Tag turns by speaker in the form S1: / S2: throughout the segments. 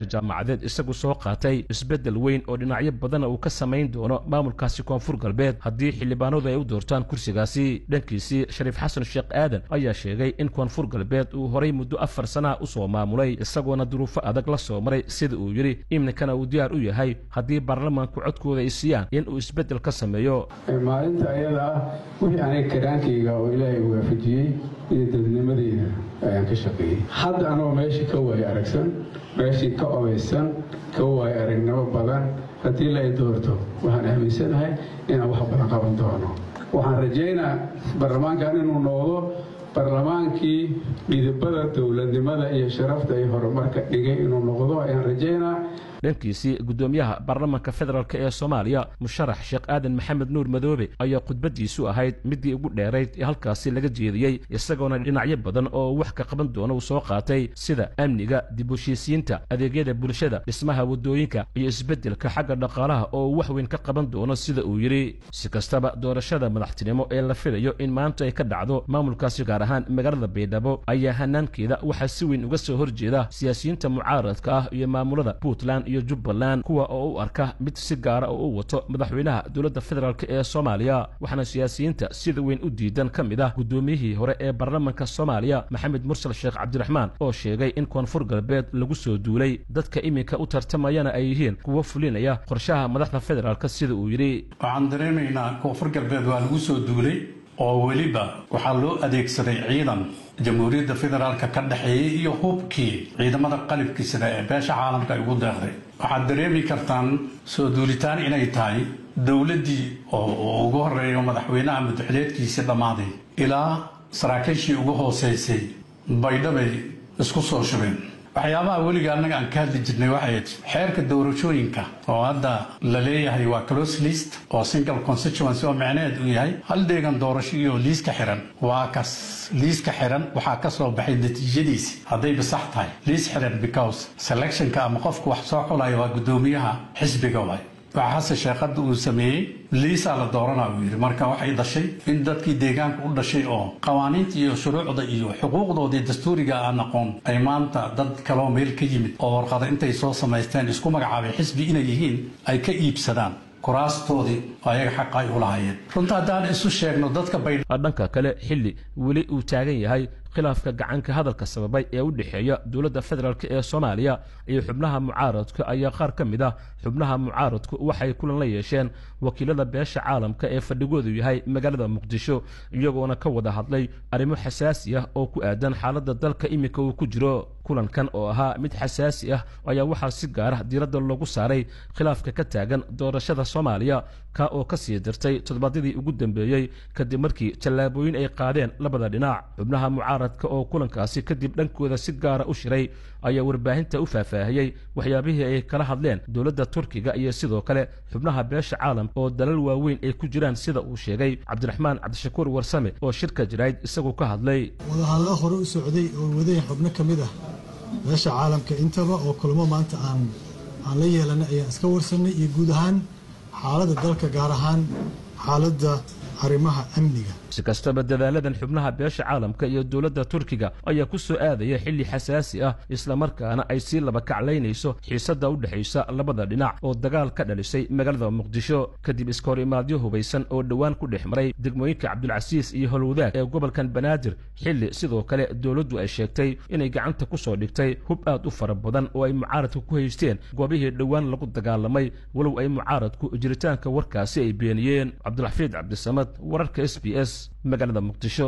S1: jaamacadeed isagu soo qaatay isbeddel weyn oo dhinacyo badana uu ka samayn doono maamulkaasi koonfur galbeed haddii xildhibaanadu ay u doortaan kursigaasi dhankiisii shariif xasan sheekh aadan ayaa sheegay in koonfur galbeed uu horay muddo afar sanaha usoo maamulay isagoona duruufo adag la soo maray sida uu yidhi iminkana uu diyaar u yahay haddii baarlamaanku codkooda ay siiyaan in uu isbeddel ka sameeyo
S2: maalinta ayada ah wixii aniga karaankayga oo ilaahay waafajiyey iyo dadnimadeyda ayaan ka shaqeeyey hadda anoo meeshii ka waayo aragsan meeshii ka obaysan ka waayo aragnimo badan haddii la i doorto waxaan aaminsanahay inaan wax badan qaban doono waxaan rajaynaa baarlamaankan inuu noqdo baarlamaankii midabada dowladnimada iyo sharafta iyo horumarka dhigay inuu noqdo ayaan rajaynaa
S1: dhankiisii guddoomiyaha baarlamaanka federaalk ee soomaaliya musharax sheekh aadan maxamed nuur madoobe ayaa khudbadiisu ahayd midii ugu dheerayd ee halkaasi laga jeediyey isagoona dhinacyo badan oo wax ka qaban doona uu soo qaatay sida amniga dib heshiisiinta adeegyada bulshada dhismaha waddooyinka iyo isbeddelka xagga dhaqaalaha oo uu wax weyn ka qaban doono sida uu yidhi si kastaba doorashada madaxtinimo ee la filayo in maanta ay ka dhacdo maamulkaasi gaar ahaan magaalada baydhabo ayaa hanaankeeda waxaa si weyn uga soo horjeeda siyaasiyiinta mucaaradka ah iyo maamulada puntland iyo jubbaland kuwa oo u arka mid si gaara oo u wato madaxweynaha dowladda federaalk ee soomaaliya waxaana siyaasiyiinta sida weyn u diidan ka mid ah guddoomiyihii hore ee baarlamaanka soomaaliya maxamed mursal sheekh cabdiraxmaan oo sheegay in koonfur galbeed lagu soo duulay dadka iminka u tartamayana ay yihiin kuwo fulinaya qorshaha madaxda federaalk sida uu yidhi
S3: waxaan dareemaynaa koonfur galbeed waa lagu soo duulay oo weliba waxaa loo adeegsaday ciidan jamhuuriyadda federaalka ka dhexeeyey iyo hubkii ciidamada qalibkii sida ee beesha caalamka ay ugu deeqday waxaad dareemi kartaan soo duulitaan inay tahay dowladdii oo ugu horeeyo madaxweynaha mudaxileedkiisii dhammaaday ilaa saraakiishii ugu hooseysay baydhabay isku soo shubeen waxyaabaha weliga annaga aan ka hadli jirnay waxay xeerka doorashooyinka oo hadda la leeyahay waa close list oo single constituency oo micneheed uu yahay hal deegan doorasho iyo liiska xiran waa kas liiska xiran waxaa ka soo baxay natiijadiisi haddayba sax tahay liis xiran because selectionka ama qofku wax soo xulaya waa guddoomiyaha xisbiga waay waxaa xasan sheekhadda uu sameeyey liisaa la doorana uu yidhi marka waxay dhashay in dadkii deegaanka u dhashay oo qawaaniinta iyo shuruucda iyo xuquuqdoodii dastuuriga aan aqoon ay maanta dad kaloo meel ka yimid oo warqada intay soo samaysteen isku magacaabay xisbi inay yihiin ay ka iibsadaan kuraastoodii ayaga xaqa ay u lahaayeen runta haddaan isu sheegno dadka bay
S1: dhanka kale xilli weli uu taagan yahay khilaafka gacanka hadalka sababay ee u dhexeeya dowladda federaalk ee soomaaliya iyo xubnaha mucaaradka ayaa qaar ka mid ah xubnaha mucaaradku waxay kulan la yeesheen wakiilada beesha caalamka ee fadhigoodu yahay magaalada muqdisho iyagoona ka wada hadlay arrimo xasaasi ah oo ku aadan xaaladda dalka iminka uu ku jiro kulankan oo ahaa mid xasaasi ah ayaa waxaa si gaara diiradda loogu saaray khilaafka ka taagan doorashada soomaaliya ka oo ka sii dirtay toddobaadyadii ugu dambeeyey kadib markii tallaabooyin ay qaadeen labada dhinac xubnaha mucaaradka oo kulankaasi kadib dhankooda si gaara u shiray ayaa warbaahinta u faahfaahiyey waxyaabihii ay kala hadleen dowladda turkiga iyo sidoo kale xubnaha beesha caalamka oo dalal waaweyn ay ku jiraan sida uu sheegay cabdiraxmaan cabdishakuur warsame oo shirka jirayd isagu ka hadlay
S4: wadahadlo hore u socday oo wadaya xubno ka mid ah beesha caalamka intaba oo kulmo maanta aan aan la yeelanay ayaan iska warsanay iyo guud ahaan xaaladda dalka gaar ahaan xaaladda arrimaha amniga
S1: si kastaba dadaaladan xubnaha beesha caalamka iyo dowladda turkiga ayaa ku soo aadaya xilli xasaasi ah islamarkaana ay sii laba kaclaynayso xiisadda u dhexaysa labada dhinac oo dagaal ka dhalisay magaalada muqdisho kadib iska hor imaadyo hubaysan oo dhowaan ku dhex maray degmooyinka cabdulcasiis iyo holwadaag ee gobolkan banaadir xilli sidoo kale dowladdu ay sheegtay inay gacanta ku soo dhigtay hub aad u fara badan oo ay mucaaradku ku haysteen goobihii dhowaan lagu dagaalamay walow ay mucaaradku jiritaanka warkaasi ay beeniyeen cabdulxafiid cabdisamad wararka s b s magaalada muqdisho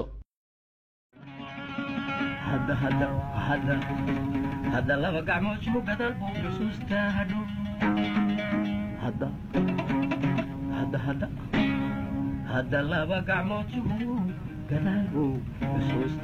S5: hadda laba gacmood isku gadal buu xusuustaa hadho hadda laba gacmood isku gadaal buu xusuustaa